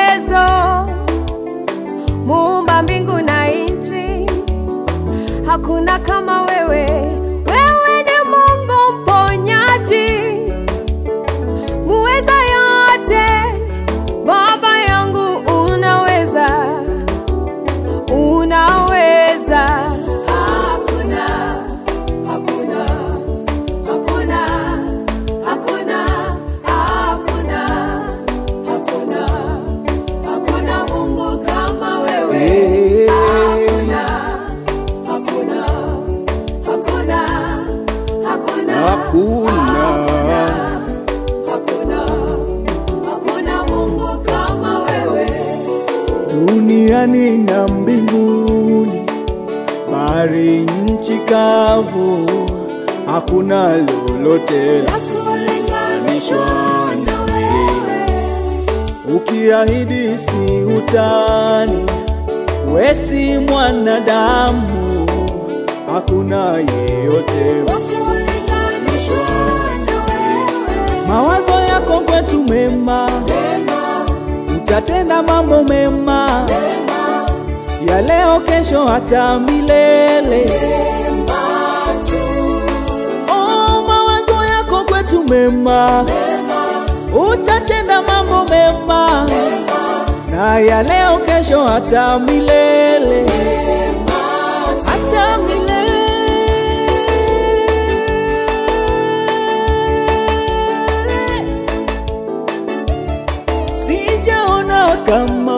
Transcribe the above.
uwezo, muumba mbingu na nchi, hakuna kama wewe. Wewe ni Mungu mponyaji, muweza yote, Baba yangu, unaweza, unaweza. Hakuna, hakuna, hakuna, hakuna, hakuna, hakuna, hakuna Mungu kama wewe. Eh, Hakuna, hakuna, hakuna, hakuna, Hakuna. hakuna, hakuna Mungu kama wewe. duniani na mbinguni, bahari, nchi kavu, hakuna lolote la kulinganishwa na wewe. Ukiahidi si utani, we si mwanadamu, hakuna yeyote wa kulinganishwa na wewe. Mawazo yako kwetu mema, utatenda mambo mema ya leo, kesho, hata milele. Oh, mawazo yako kwetu mema, utatenda mambo mema na ya leo, kesho, hata milele, hata milele. Sijaona kama